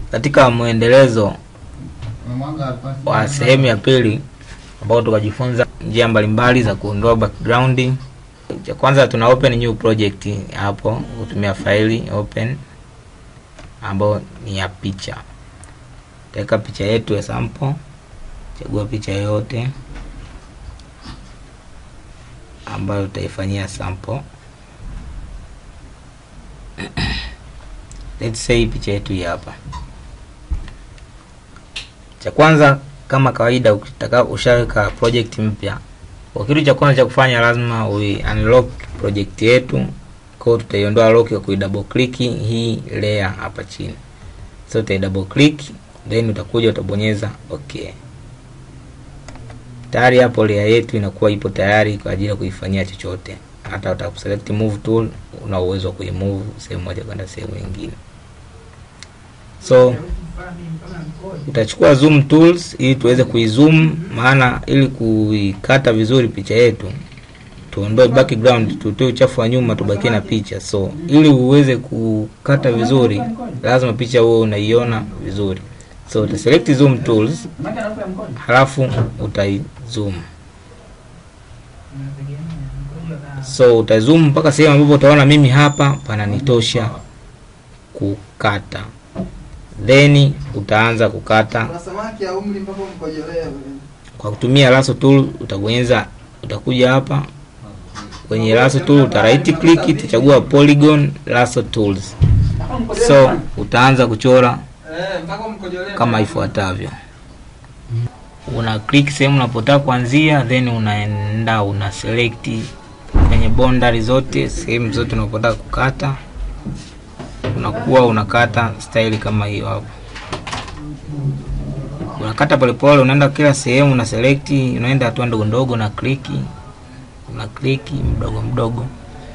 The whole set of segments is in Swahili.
katika mwendelezo wa sehemu ya pili ambao tukajifunza njia mbalimbali za kuondoa background. Cha kwanza tuna open new project hapo, kutumia faili open ambayo ni ya picha. Taweka picha yetu ya sample, chagua picha yoyote ambayo utaifanyia sample. Let's say picha yetu hii hapa. Cha kwanza kama kawaida, ukitaka ushaweka project mpya, kwa kitu cha kwanza cha kufanya lazima ui unlock project yetu. Kwa hiyo tutaiondoa lock kwa kui double click hii layer hapa chini, so utai double click then utakuja utabonyeza okay. Tayari hapo layer yetu inakuwa ipo tayari kwa ajili ya kuifanyia chochote. Hata utaselect move tool, una uwezo wa kuimove sehemu moja kwenda sehemu nyingine. So utachukua zoom tools ili tuweze kuizoom, maana ili kuikata vizuri picha yetu tuondoe background, tutoe uchafu wa nyuma, tubakie na picha. So ili uweze kukata vizuri, lazima picha huo unaiona vizuri. So uta select zoom tools, halafu utai zoom. So uta zoom mpaka sehemu ambapo utaona mimi hapa pananitosha kukata, then utaanza kukata kwa kutumia lasso tool. Utabonyeza, utakuja hapa kwenye lasso tool, uta right click, utachagua polygon lasso tools. So utaanza kuchora kama ifuatavyo. Una click sehemu unapotaka kuanzia, then unaenda una select kwenye boundary zote, sehemu zote unapotaka kukata, unakuwa unakata style kama hiyo hapo. Unakata polepole, unaenda kila sehemu una select, unaenda hatua ndogo ndogo na click, una click mdogo mdogo.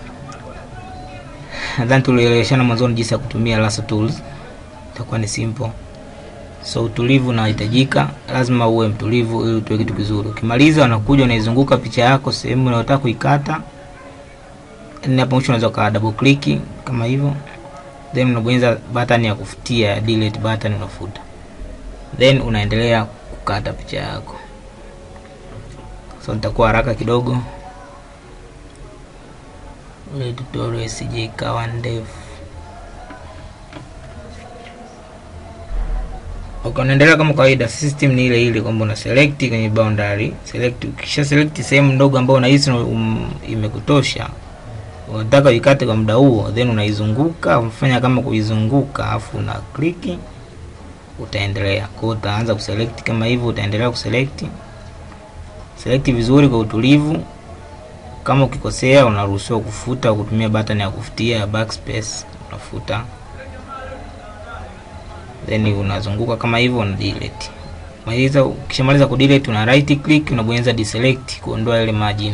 Nadhani tulieleweshana mwanzoni jinsi ya kutumia lasso tools, itakuwa ni simple. So utulivu unahitajika, lazima uwe mtulivu ili utoe kitu kizuri. Ukimaliza unakuja unaizunguka picha yako sehemu unayotaka kuikata. Hapo mwisho unaweza ka double click kama hivyo, then unabonyeza button ya kufutia, delete button, unafuta, then unaendelea kukata picha yako. So nitakuwa haraka kidogo ili tutorial isije ikawa ndefu. Okay, unaendelea kama kawaida, system ni ile ile kwamba una select kwenye boundary, select. Ukisha select sehemu ndogo ambayo unahisi um, imekutosha unataka uikate kwa muda huo, then unaizunguka, unafanya kama kuizunguka, afu una click, utaendelea. Kwa hiyo utaanza kuselect kama hivyo, utaendelea kuselect, select vizuri kwa utulivu. Kama ukikosea, unaruhusiwa kufuta kutumia button ya kufutia ya backspace, unafuta then unazunguka kama hivyo, una delete. Maliza, ukishamaliza ku delete una right click, unabonyeza deselect kuondoa ile margin.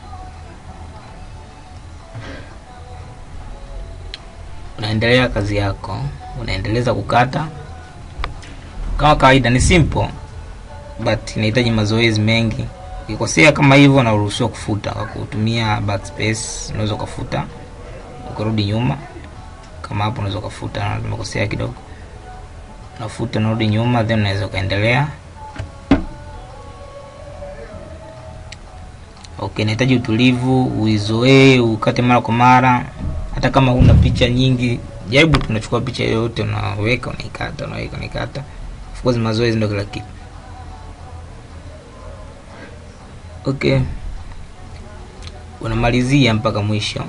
Unaendelea kazi yako, unaendeleza kukata kama kawaida. Ni simple but inahitaji mazoezi mengi. Ukikosea kama hivyo, unaruhusiwa kufuta kwa kutumia backspace. Unaweza kufuta ukarudi nyuma, kama hapo unaweza kufuta, umekosea kidogo nafuta narudi nyuma, then unaweza ukaendelea. Okay, nahitaji utulivu, uizoee, ukate mara kwa mara. Hata kama una picha nyingi, jaribu tunachukua picha yoyote, unaweka unaikata, unaweka unaikata. Of course mazoezi ndio kila kitu. Okay, unamalizia mpaka mwisho.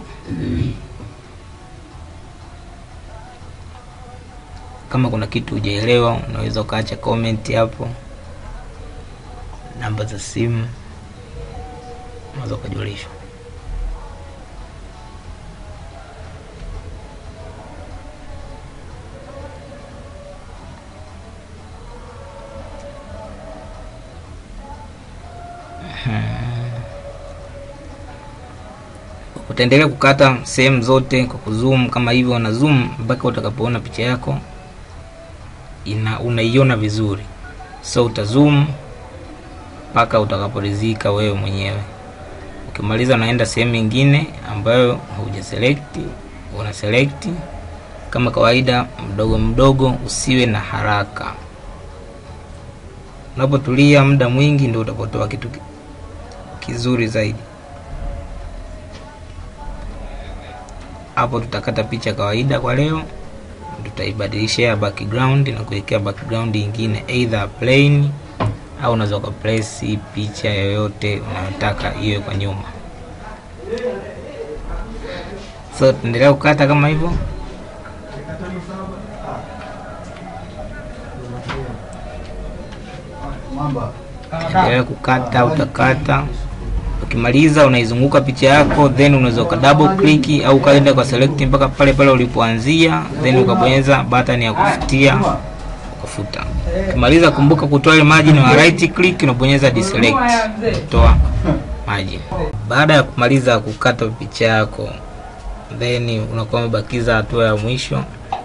Kama kuna kitu hujaelewa, unaweza ukaacha comment hapo, namba za simu unaweza ukajulishwa. Utaendelea kukata sehemu zote kwa kuzoom kama hivyo, na zoom mpaka utakapoona picha yako ina unaiona vizuri. So utazoom mpaka utakaporidhika wewe mwenyewe. Ukimaliza unaenda sehemu nyingine ambayo hauja select, una select kama kawaida, mdogo mdogo, usiwe na haraka. Unapotulia muda mwingi, ndio utapotoa kitu ki- kizuri zaidi. Hapo tutakata picha kawaida kwa leo, tutaibadilishia background na kuwekea background ingine either plain au unaweza ukaplace picha yoyote unayotaka iwe kwa nyuma. So tuendelea kukata kama hivyo. Endelea kukata, utakata. Ukimaliza unaizunguka picha yako, then unaweza uka double click au ukaenda kwa select mpaka pale pale ulipoanzia, then ukabonyeza button ya kufutia ukafuta. Ukimaliza kumbuka kutoa ile margin wa right click, unabonyeza deselect kutoa margin. Baada ya kumaliza kukata picha yako, then unakuwa umebakiza hatua ya mwisho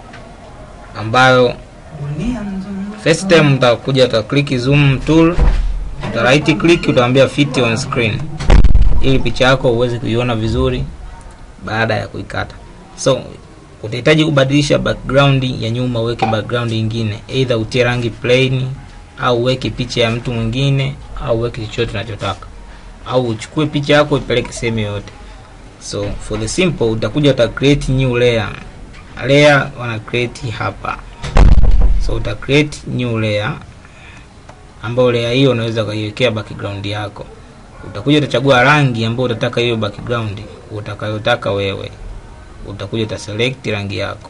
ambayo first time utakuja uta click zoom tool, uta right click, utaambia fit on screen ili picha yako uweze kuiona vizuri baada ya kuikata. So utahitaji kubadilisha background ya nyuma, uweke background nyingine, either utie rangi plain au uweke picha ya mtu mwingine au uweke chochote unachotaka, au uchukue picha yako ipeleke sehemu yoyote. So for the simple, utakuja uta create new layer. Layer wana create hapa, so uta create new layer, ambayo layer hiyo unaweza ukaiwekea background yako. Utakuja utachagua rangi ambayo utataka hiyo background utakayotaka wewe utakuja uta select rangi yako,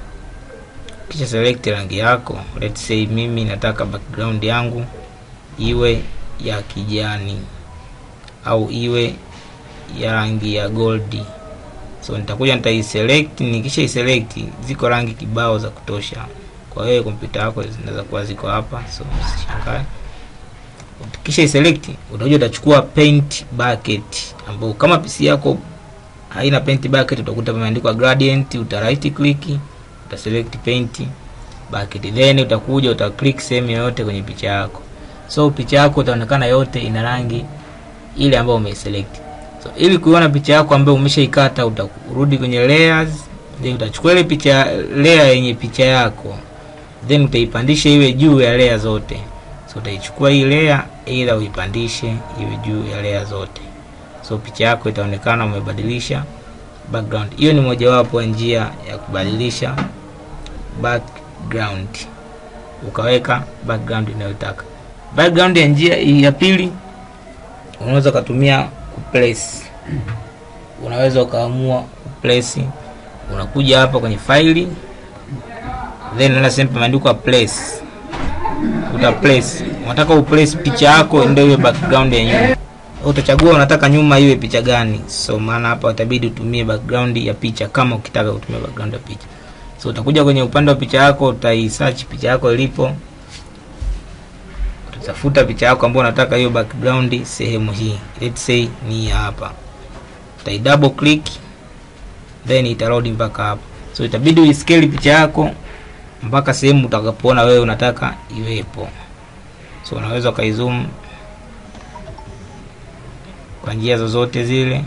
kisha select rangi yako. Let's say mimi nataka background yangu iwe ya kijani au iwe ya rangi ya goldi, so nitakuja nitaiselect. Nikisha iselect, ziko rangi kibao za kutosha, kwa hiyo kompyuta yako zinaweza kuwa ziko hapa, so usishangae. Kisha iselect, utakuja utachukua paint bucket, ambao kama PC yako haina paint bucket utakuta pameandikwa gradient, uta right click, uta select paint bucket, then utakuja uta click sehemu yoyote kwenye picha yako. So picha yako itaonekana yote ina rangi ile ambayo umeiselect. So ili kuiona picha yako ambayo umeshaikata, utarudi kwenye layers, then utachukua ile picha layer yenye picha yako, then utaipandisha iwe juu ya layer zote. So utaichukua hii layer, ila uipandishe iwe juu ya layer zote so picha yako itaonekana umebadilisha background. Hiyo ni mojawapo ya njia ya kubadilisha background, ukaweka background unayotaka. Background ya njia ya pili, unaweza ukatumia kuplace. Unaweza ukaamua kuplace, unakuja hapa kwenye faili, then unaenda sehemu pameandikwa place, uta place. Unataka uplace picha yako ndio iwe background ya nyuma utachagua unataka nyuma iwe picha gani. So maana hapa utabidi utumie background ya picha kama ukitaka kutumia background ya picha. So utakuja kwenye upande wa picha yako, utaisearch picha yako ilipo, utatafuta picha yako ambayo unataka hiyo background sehemu hii, let's say ni hapa, utai double click then itarod mpaka hapa. So itabidi uiscale picha yako mpaka sehemu utakapoona wewe unataka iwepo. So unaweza ukaizoom kwa njia zozote zile.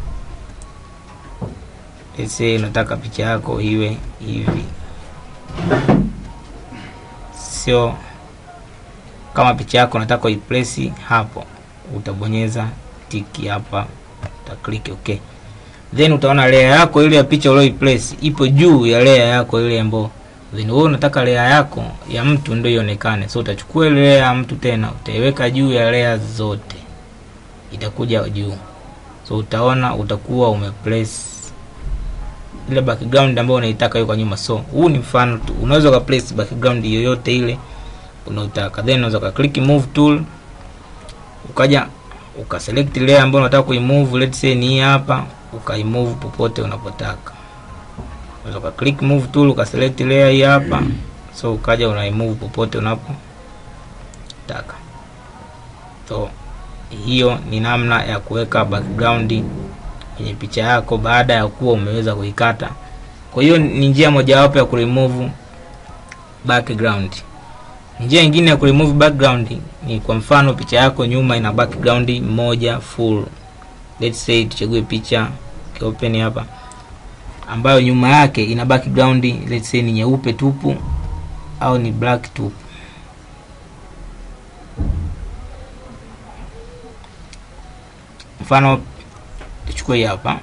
Let's say unataka picha yako iwe hivi, sio kama picha yako unataka uiplace hapo, utabonyeza tiki hapa, uta click okay, then utaona layer yako ile ya picha ulioiplace ipo juu ya layer yako ile ambayo then wewe unataka layer yako ya mtu ndio ionekane. So utachukua ile layer ya mtu tena utaiweka juu ya layer zote itakuja juu, so utaona utakuwa umeplace ile background ambayo unaitaka hiyo kwa nyuma. So huu ni mfano tu, unaweza uka place background yoyote ile unaotaka, then unaweza uka click move tool, ukaja uka select layer ambayo unataka kuimove, let's say ni hapa, ukaimove popote unapotaka. Unaweza uka click move tool, uka select layer hii hapa, so ukaja unaimove popote unapotaka. So hiyo ni namna ya kuweka background kwenye picha yako baada ya kuwa umeweza kuikata. Kwa hiyo ni njia mojawapo ya kuremove background. Njia nyingine ya kuremove background ni kwa mfano picha yako nyuma ina background moja full. Let's say tuchague picha open hapa, ambayo nyuma yake ina background let's say ni nyeupe tupu au ni black tupu mfano tuchukue hii hapa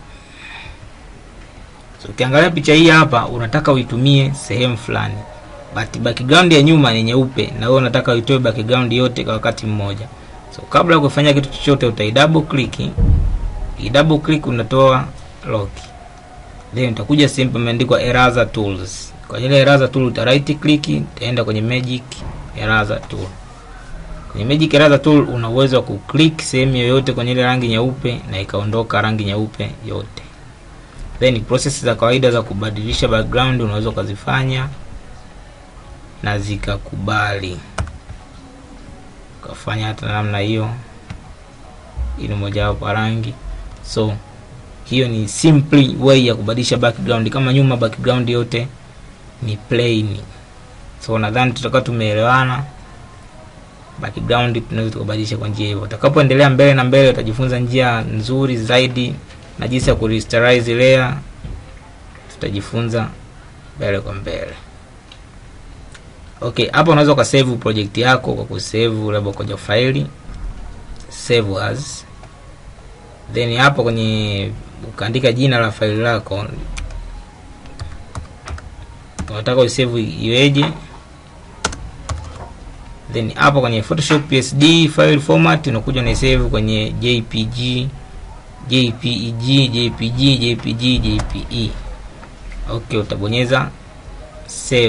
so ukiangalia picha hii hapa unataka uitumie sehemu fulani but background ya nyuma ni nyeupe na wewe unataka uitoe background yote kwa wakati mmoja so kabla ya kufanya kitu chochote utai double click i double click unatoa lock then utakuja sehemu pameandikwa eraser tools kwa ile eraser tool uta right click utaenda kwenye magic eraser tool kwenye magic eraser tool una uwezo wa kuclick sehemu yoyote kwenye ile rangi nyeupe na ikaondoka rangi nyeupe yote then process za kawaida za kubadilisha background unaweza ukazifanya na zikakubali ukafanya hata namna hiyo ili mojawapo rangi so hiyo ni simply way ya kubadilisha background kama nyuma background yote ni plain so nadhani tutakuwa tumeelewana background tunaweza tukabadilisha kwa njia hivyo utakapoendelea mbele na mbele utajifunza njia nzuri zaidi na jinsi ya kuresterize layer tutajifunza mbele kwa mbele okay hapa unaweza ukasave project yako kwa kusave labda kwenye faili save as then hapo kwenye ukaandika jina la faili lako unataka usave iweje then hapo kwenye photoshop psd file format unakuja na save kwenye jpg jpeg jpg jpg jpe okay utabonyeza save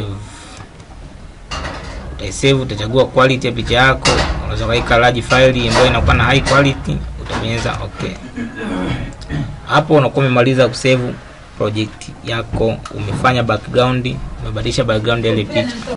utaisave utachagua quality ya picha yako unaweza kaika large file ambayo inakuwa na high quality utabonyeza okay hapo unakuwa umemaliza kusave project yako umefanya background umebadilisha background ya ile picha